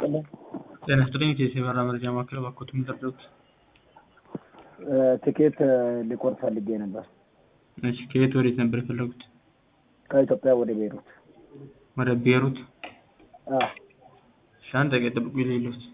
ይስጥልኝ። ጤና ይስጥልኝ። የኢትዮ የበረራ መረጃ ማዕከል እባክዎት የሚደርደሩት? ትኬት ሊቆርጥ ፈልጌ ነበር እሺ፣ ከየት ወዴት ነበር የፈለጉት? ከኢትዮጵያ ወደ ቤይሩት። ወደ ቤይሩት? አዎ እሺ፣ አንድ ደቂቃ ይጠብቁ ይልሉት።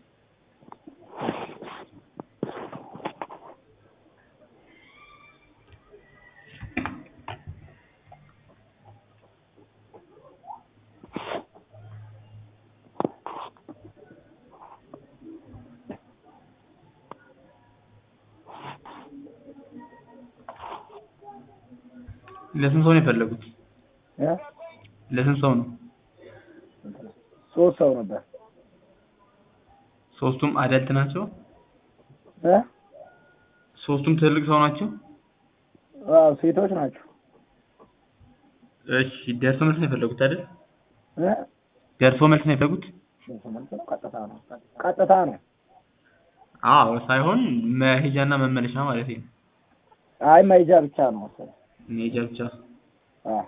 ለስንት ሰው ነው የፈለጉት? እ ለስንት ሰው ነው? ሶስት ሰው ነበር ሶስቱም አዳልት ናቸው? እ ሶስቱም ትልቅ ሰው ናቸው? አዎ ሴቶች ናቸው። እሺ፣ ደርሶ መልስ ነው የፈለጉት አይደል? እ ደርሶ መልስ ነው የፈለጉት? ቀጥታ ነው ቀጥታ ነው። አዎ፣ ሳይሆን መሄጃና መመለሻ ማለት ነው። አይ መሄጃ ብቻ ነው መሰለኝ። መሄጃ ብቻ። አዎ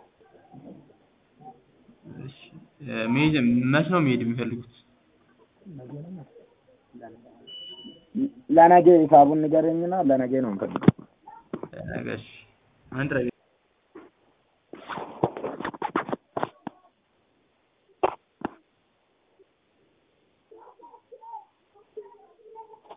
እሺ፣ መሄጃ መች ነው መሄድ የሚፈልጉት? ለነገ ሂሳቡን ንገረኝና ለነገ ነው የምፈልገው። ነገ። እሺ፣ አንድ ደቂቃ